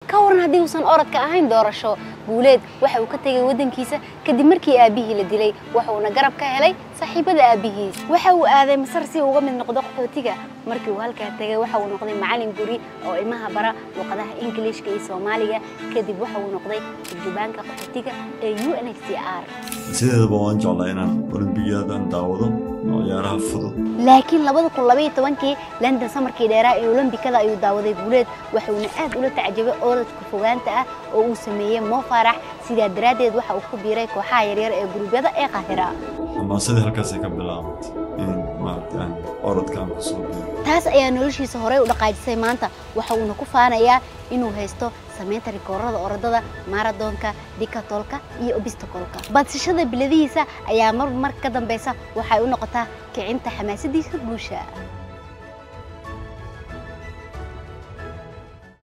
ka waran haddii uusan orodka ahayn doorasho guuleed waxa uu ka tegay waddankiisa kadib markii aabbihii la dilay wuxuuna garab ka helay saaxiibada aabbihiis waxa uu aaday masar si uu uga mid noqdo qaxootiga markii uu halkaa tegay waxa uu noqday macallin guri oo ilmaha bara luqadaha ingiliishka iyo soomaaliga kadib waxa uu noqday turjubaanka qaxootiga ee u n h c r sideedaba waan jeclaa inaan olimbiyaadan daawado oo ciyaaraha fudud laakiin labada kun labaiyo tobankii london samarkii dheeraa ee olombikada ayuu daawaday guuleed waxuuna aad ula tacjabay orodka fogaanta ah oo uu sameeyey moo faarax sidaa daraaddeed waxa uu ku biiray kooxaha yaryar ee gurubyada ee qaahira xamaasadii halkaasay ka bilaabatay in maaragta aan orodka aan kusoo biiro taas ayaa noloshiisa horey u dhaqaajisay maanta waxa uuna ku faanayaa inuu haysto samaynta rikoorada orodada maaradoonka dikatolka iyo obistakolka badsashada biladihiisa ayaa mar mar ka dambeysa waxay u noqotaa kicinta xamaasadiisa guusha